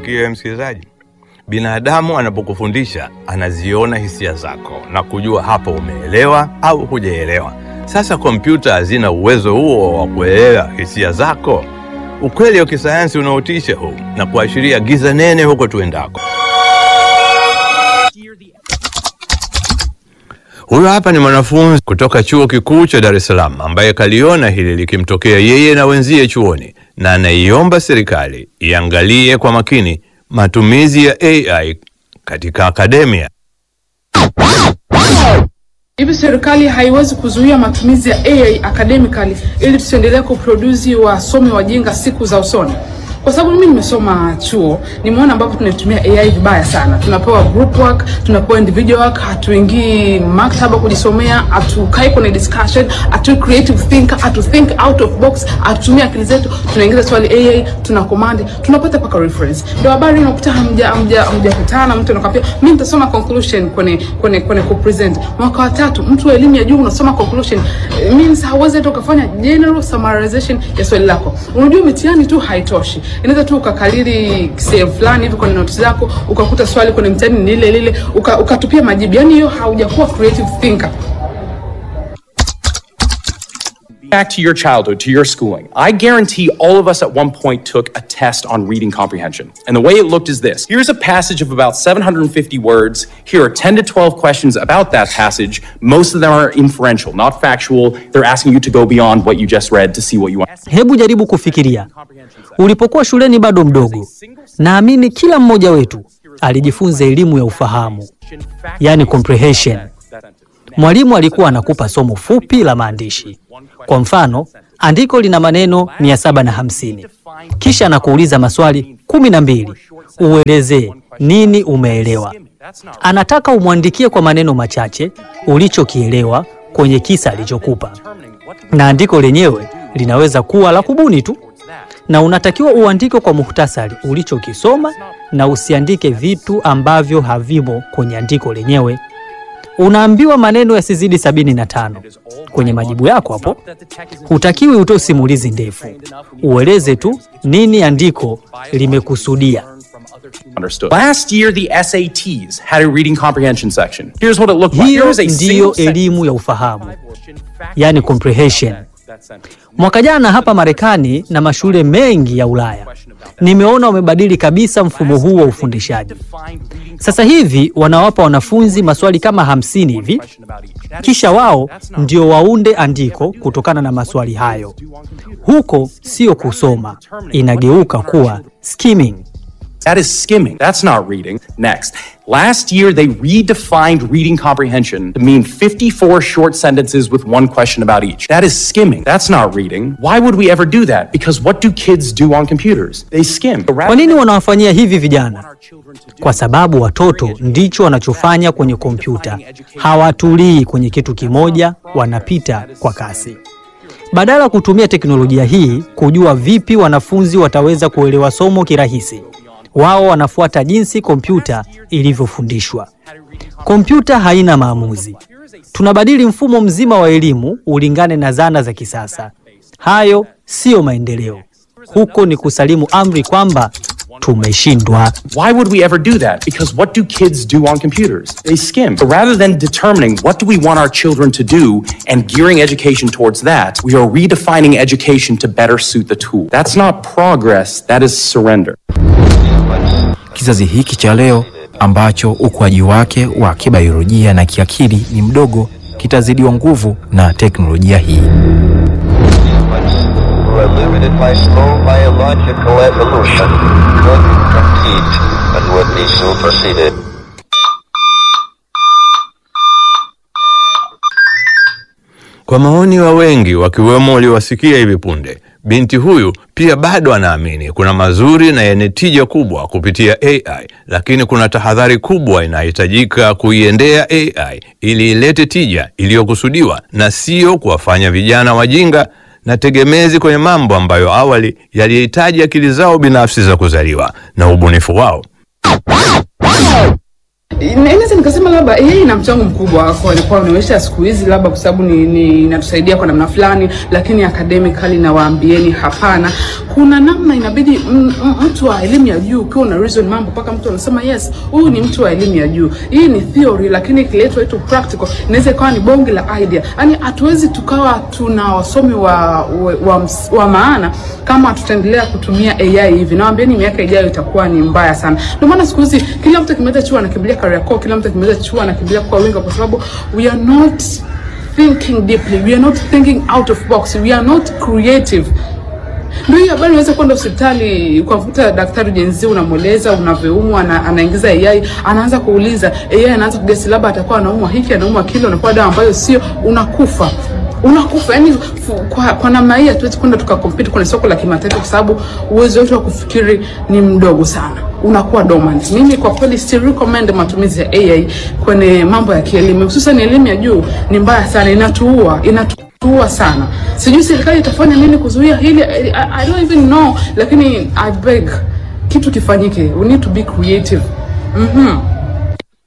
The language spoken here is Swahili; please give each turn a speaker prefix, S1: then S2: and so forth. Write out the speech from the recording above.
S1: Sikia msikilizaji, binadamu anapokufundisha anaziona hisia zako na kujua hapo umeelewa au hujaelewa. Sasa kompyuta hazina uwezo huo wa kuelewa hisia zako. Ukweli wa kisayansi unaotisha huu na kuashiria giza nene huko tuendako. Huyo hapa ni mwanafunzi kutoka chuo kikuu cha Dar es Salaam ambaye kaliona hili likimtokea yeye na wenzie chuoni, na anaiomba serikali iangalie kwa makini matumizi ya AI katika akademia.
S2: Hivi serikali haiwezi kuzuia matumizi ya AI academically ili tusiendelee kuproduce wasomi wajinga siku za usoni? Kwa sababu mimi nimesoma chuo, nimeona ambapo tunatumia AI vibaya sana. Tunapewa group work, tunapewa individual work, hatuingii maktaba kujisomea, hatukai kwenye discussion, hatu creative thinker, hatu think out of box, hatutumia akili zetu, tunaingiza swali AI, tuna command, tunapata paka reference. Ndio habari unakuta hamja hamja hamjakutana, mtu anakuambia mimi nitasoma conclusion kwenye kwenye kwenye ku present. Mwaka wa tatu, mtu wa elimu ya juu unasoma conclusion, eh, means hauwezi hata ukafanya general summarization ya swali lako. Unajua mitihani tu haitoshi inaweza tu ukakalili sehemu fulani hivi kwenye notes zako ukakuta swali kwenye mtihani ni lile lile uka, ukatupia majibu yani hiyo haujakuwa creative thinker
S3: Back to your childhood, to your schooling. I guarantee all of us at one point took a test on reading comprehension. And the way it looked is this here's a passage of about 750 words. Here are 10 to 12 questions about that passage. Most of them are inferential, not factual. They're asking you to go beyond what you just read to see what you want.
S4: Hebu jaribu kufikiria, ulipokuwa shuleni bado mdogo, naamini kila mmoja wetu alijifunza elimu ya ufahamu, yani comprehension. Mwalimu alikuwa anakupa somo fupi la maandishi. Kwa mfano, andiko lina maneno 750 kisha anakuuliza maswali kumi na mbili uelezee nini umeelewa. Anataka umwandikie kwa maneno machache ulichokielewa kwenye kisa alichokupa, na andiko lenyewe linaweza kuwa la kubuni tu, na unatakiwa uandike kwa muhtasari ulichokisoma na usiandike vitu ambavyo havimo kwenye andiko lenyewe. Unaambiwa maneno yasizidi sabini na tano kwenye majibu yako hapo. Hutakiwi utoe simulizi ndefu, ueleze tu nini andiko limekusudia.
S3: Understood. Last year, the SATs had a reading comprehension section. Here's what it looked like. Here
S4: Hiyo
S3: was a
S4: ndiyo
S3: single sentence.
S4: elimu ya ufahamu, yani comprehension. Mwaka jana hapa Marekani na mashule mengi ya Ulaya nimeona wamebadili kabisa mfumo huu wa ufundishaji. Sasa hivi wanawapa wanafunzi maswali kama hamsini hivi, kisha wao ndio waunde andiko kutokana na maswali hayo. Huko sio kusoma, inageuka kuwa skimming.
S3: That is skimming. That's not reading. Next. Last year, they redefined reading comprehension to mean 54 short sentences with one question about each. That is skimming. That's not reading. Why would we ever do that? Because what do kids do on computers? They skim.
S4: Kwa nini wanawafanyia hivi vijana? Kwa sababu watoto ndicho wanachofanya kwenye kompyuta. Hawatulii kwenye kitu kimoja, wanapita kwa kasi. Badala ya kutumia teknolojia hii kujua vipi wanafunzi wataweza kuelewa somo kirahisi, wao wanafuata jinsi kompyuta ilivyofundishwa. Kompyuta haina maamuzi. Tunabadili mfumo mzima wa elimu ulingane na zana za kisasa. Hayo siyo maendeleo. Huko ni kusalimu amri kwamba tumeshindwa.
S3: Why would we ever do that? Because what do kids do on computers? They skim. So rather than determining what do we want our children to do and gearing education towards that, we are redefining education to better suit the tool. That's not progress, that is surrender.
S5: Kizazi hiki cha leo ambacho ukuaji wake wa kibiolojia na kiakili ni mdogo kitazidiwa nguvu na teknolojia hii.
S6: who are limited by slow biological evolution could compete but would be superseded.
S1: Kwa maoni wa wengi wakiwemo waliowasikia hivi punde, binti huyu pia bado anaamini kuna mazuri na yenye tija kubwa kupitia AI, lakini kuna tahadhari kubwa inahitajika kuiendea AI ili ilete tija iliyokusudiwa na sio kuwafanya vijana wajinga na tegemezi kwenye mambo ambayo awali yalihitaji akili zao binafsi za kuzaliwa na ubunifu wao.
S2: Naweza nikasema labda AI ina mchango mkubwa kwa kwa maisha ya siku hizi, labda kwa sababu ni ni inatusaidia kwa namna fulani, lakini academically na waambieni hapana. Kuna namna inabidi m- m- mtu wa elimu ya juu ukiwa una reason mambo mpaka mtu anasema yes, huyu ni mtu wa elimu ya juu. Hii ni theory, lakini ikiletwa itu practical inaweza ikawa ni bonge la idea. Yaani hatuwezi tukawa tuna wasomi wa wa, wa, ms- wa maana kama tutaendelea kutumia AI hivi. Nawaambieni miaka ijayo itakuwa ni mbaya sana. Ndio maana siku hizi kila mtu akimaliza chuo anakimbilia Kariakoo, kila mtu akimaliza chuo anakimbilia kwa winga, kwa sababu we are not thinking deeply, we are not thinking out of box, we are not creative. Ndio hiyo habari, unaweza kwenda hospitali ukamkuta daktari jenzi, unamweleza unavyoumwa, ana, anaingiza AI, anaanza kuuliza AI, anaanza kugesi labda atakuwa anaumwa hiki, anaumwa kile, unakuwa dawa ambayo sio, unakufa unakufa. Yani kwa, kwa namna hii hatuwezi kwenda tukakompete kwenye soko la kimataifa, kwa sababu uwezo wetu wa kufikiri ni mdogo sana, unakuwa dormant. Mimi kwa kweli si recommend matumizi ya AI kwenye mambo ya kielimu, hususan elimu ya juu. Ni mbaya sana, inatuua inatu tuua sana. Sijui serikali itafanya nini kuzuia hili. I, I don't even know, lakini I beg kitu kifanyike. We need to be creative. Mhm.